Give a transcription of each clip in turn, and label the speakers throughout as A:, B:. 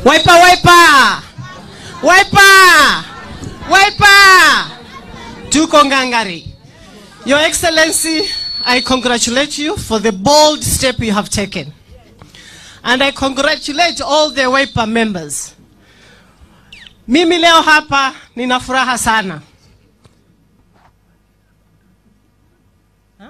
A: Wiper, wiper, wiper, wiper. Tuko ngangari. Your Excellency, I congratulate you for the bold step you have taken. And I congratulate all the Wiper members. Mimi leo hapa nina furaha sana. Ha?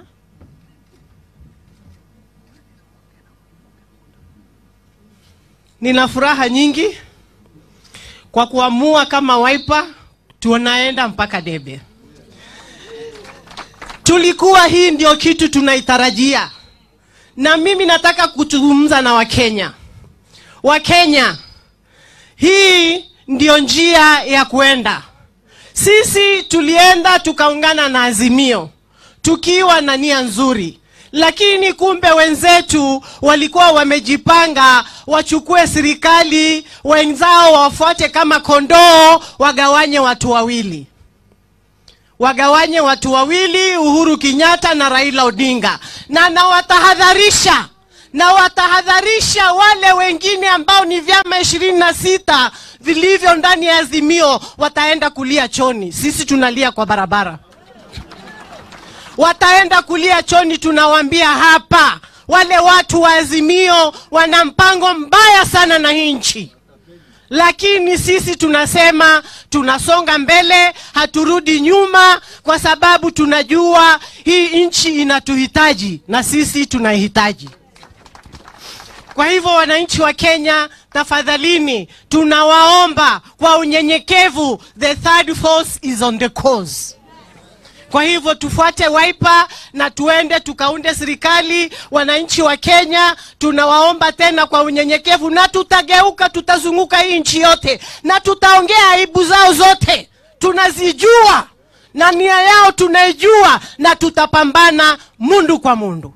A: Nina furaha nyingi kwa kuamua kama Wiper tunaenda mpaka debe. Tulikuwa hii ndio kitu tunaitarajia, na mimi nataka kuzungumza na Wakenya. Wakenya, hii ndio njia ya kwenda. Sisi tulienda tukaungana na Azimio tukiwa na nia nzuri, lakini kumbe wenzetu walikuwa wamejipanga wachukue serikali, wenzao wafuate kama kondoo, wagawanye watu wawili wagawanye watu wawili, Uhuru Kenyatta na Raila Odinga, na nawatahadharisha na watahadharisha wale wengine ambao ni vyama ishirini na sita vilivyo ndani ya Azimio, wataenda kulia choni. Sisi tunalia kwa barabara, wataenda kulia choni. Tunawaambia hapa, wale watu wa Azimio wana mpango mbaya sana na hii nchi lakini sisi tunasema tunasonga mbele, haturudi nyuma, kwa sababu tunajua hii nchi inatuhitaji na sisi tunaihitaji. Kwa hivyo, wananchi wa Kenya, tafadhalini, tunawaomba kwa unyenyekevu, the third force is on the course. Kwa hivyo tufuate Wiper na tuende tukaunde serikali. Wananchi wa Kenya tunawaomba tena kwa unyenyekevu, na tutageuka, tutazunguka hii nchi yote na tutaongea aibu zao zote, tunazijua na nia yao tunaijua, na tutapambana mundu kwa mundu.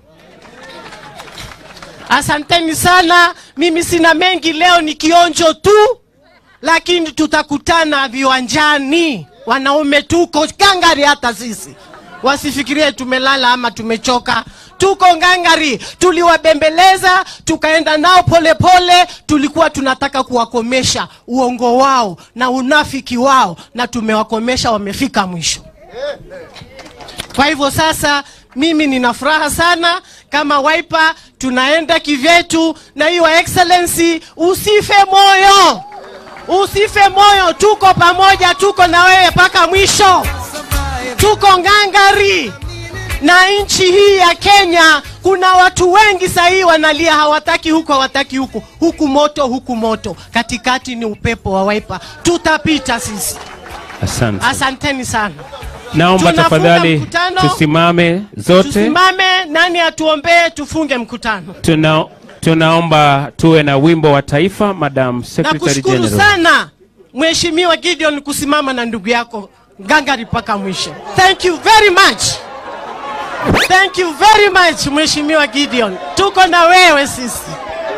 A: Asanteni sana, mimi sina mengi leo, ni kionjo tu, lakini tutakutana viwanjani. Wanaume tuko ngangari, hata sisi wasifikirie tumelala ama tumechoka. Tuko ngangari, tuliwabembeleza tukaenda nao polepole pole. Tulikuwa tunataka kuwakomesha uongo wao na unafiki wao, na tumewakomesha, wamefika mwisho. Kwa hivyo sasa mimi nina furaha sana kama Wiper, tunaenda kivyetu, na hiyo excellency, usife moyo usife moyo, tuko pamoja, tuko na wewe mpaka mwisho, tuko ngangari. Na nchi hii ya Kenya kuna watu wengi sahii wanalia, hawataki huku, hawataki huku, huku moto, huku moto, katikati ni upepo wa Wiper, tutapita sisi.
B: Asante.
A: Asanteni sana.
B: Naomba
A: Tunafunga
B: tafadhali
A: mkutano.
B: tusimame zote.
A: Tusimame, nani atuombee, tufunge mkutano.
B: Tuna, tunaomba tuwe na wimbo wa taifa, Madam Secretary
A: Nakushukuru
B: General.
A: sana Mheshimiwa Gideon kusimama na ndugu yako ngangari mpaka mwisho. Thank you very much. Thank you very much Mheshimiwa Gideon. Tuko na wewe sisi.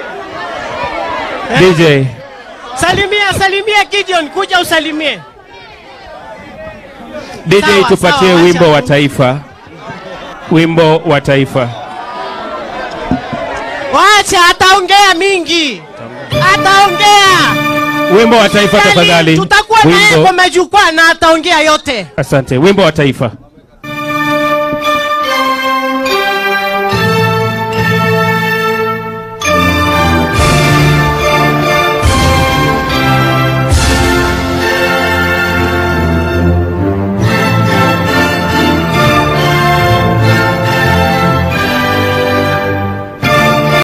B: DJ,
A: Salimia, salimia Gideon, kuja usalimie.
B: DJ
A: Sawa,
B: tupatie
A: sawa,
B: wimbo
A: wacha
B: wa
A: tu.
B: taifa, wimbo wa taifa.
A: Wacha ataongea mingi. Ataongea.
B: Wimbo wa taifa
A: Kweli,
B: tafadhali.
A: Tutakuwa naye
B: Wimbo.
A: kwa majukwaa na ataongea yote.
B: Asante. Wimbo wa taifa.